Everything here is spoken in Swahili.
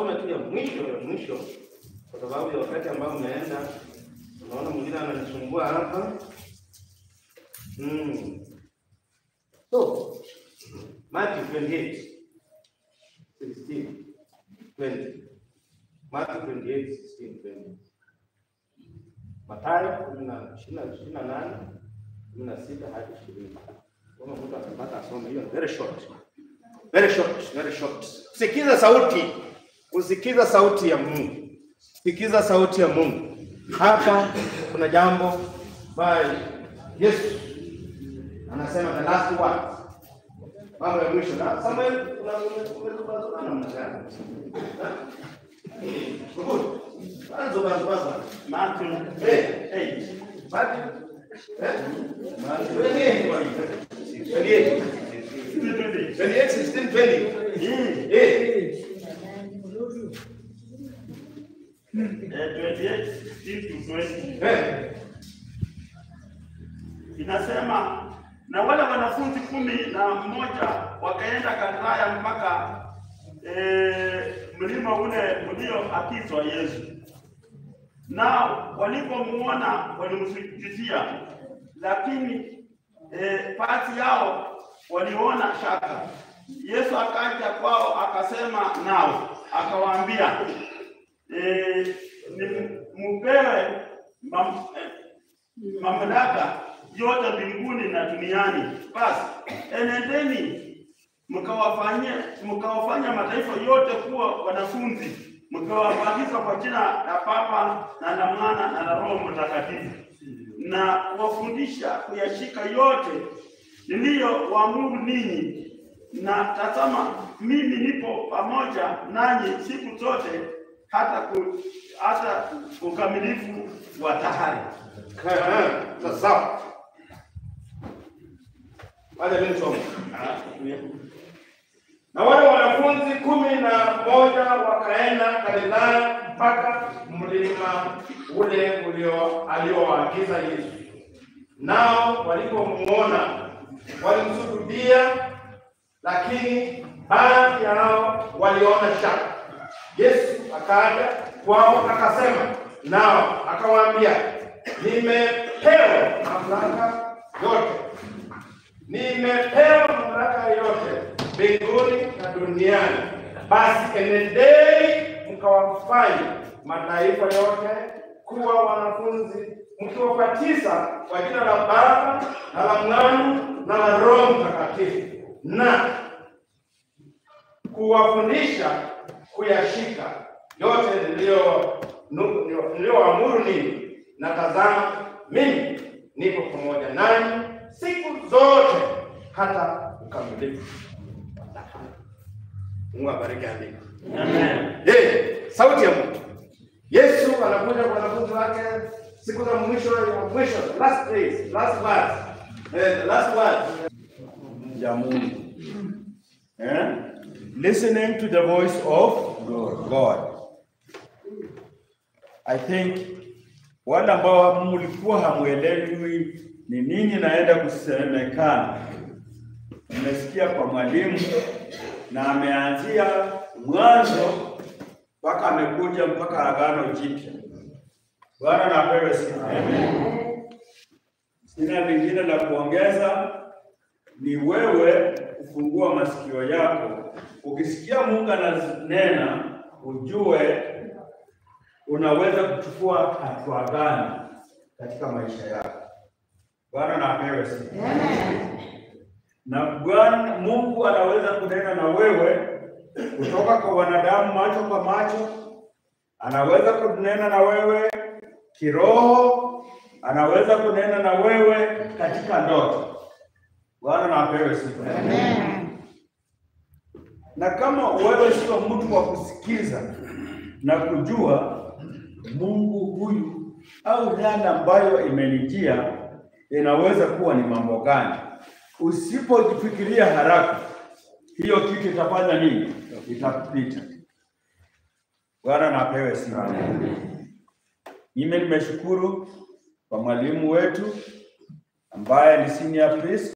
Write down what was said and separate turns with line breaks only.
nisome tu ya mwisho ya mwisho, kwa sababu ya wakati ambao umeenda. Unaona mwingine ananisumbua hapa mm. So Matthew 28 16 20 Matthew 28 16 20 Mathayo kumi na ishirini na- ishirini na nane kumi na sita hadi ishirini. Kama mtu atapata asome hiyo, very short, very short, very short. Sikiza sauti, usikiza sauti ya Mungu, sikiza sauti ya Mungu. Hapa kuna jambo ambayo Yesu anasema the last word, mambo ya mwisho. Na Samuel, una- ume- umezungumza namna gani? Good. Anzo basi basi.
Matthew
Eh,
8.
Matthew, eh? Matthew 28, 28, 28, 16, 20.
Mm.
Eh,
Eh, 28, 16 to 20.
eh,
Inasema na wale wanafunzi kumi na mmoja wakaenda Galilaya mpaka eh, mlima ule ulioakizwa Yesu. Nao walipomuona walimsujudizia, lakini eh, baadhi yao waliona shaka. Yesu akaja kwao akasema nao akawaambia, eh, ni- mupewe mam, eh, mamlaka yote mbinguni na duniani. Basi enendeni mkawafanye mkawafanya mataifa yote kuwa wanafunzi, mkawabatiza kwa jina la Baba na la Mwana na la Roho Mtakatifu, na kuwafundisha kuyashika yote niliyowaamuru ninyi, na tazama, mimi nipo pamoja nanyi siku zote hata ku, hata ukamilifu wa dahari.
eh, eh, sawa. Wacha mimi nisome. Na wale wanafunzi kumi na moja wakaenda Galilaya mpaka mlima ule ulio aliowaagiza Yesu. Nao walipomuona walimsujudia, lakini baadhi yao waliona shaka. Yesu akaja kwao akasema nao akawaambia, nimepewa mamlaka yote nimepewa mamlaka yote mbinguni na duniani. Basi enendeni mkawafanye mataifa yote kuwa wanafunzi, mkiwabatiza kwa jina la Baba na la Mwana na la Roho Mtakatifu, na kuwafundisha kuyashika yote niliyo nu- niliyoamuru ninyi, na tazama, mimi nipo pamoja nanyi siku zote hata ukamilifu. Mungu abariki andiko.
Amen.
Je, sauti ya Mungu. Yesu anakuja kwa wanafunzi wake siku za mwisho ya mwisho, last days, last words. Eh, the last words.
ya Mungu. Eh? Listening to the voice of God. I think wale ambao mlikuwa hamwelewi ni nini naenda kusemekana, mmesikia kwa mwalimu na ameanzia mwanzo mpaka amekuja mpaka Agano Jipya. Bwana na apewe sifa. Sina lingine la kuongeza ni wewe kufungua masikio yako. Ukisikia Mungu ananena, ujue unaweza kuchukua hatua gani katika maisha yako. Bwana na apewe sifa. Na Bwana Mungu anaweza kunena na wewe kutoka kwa wanadamu macho kwa macho, anaweza kunena na wewe kiroho, anaweza kunena na wewe katika ndoto. Bwana na apewe sifa. Na kama wewe sio mtu wa kusikiza na kujua Mungu huyu au yale ambayo imenijia inaweza kuwa ni mambo gani, usipojifikiria haraka, hiyo kitu itafanya nini? Itapita. Bwana na apewe sifa. Mimi nimeshukuru kwa mwalimu wetu ambaye ni senior priest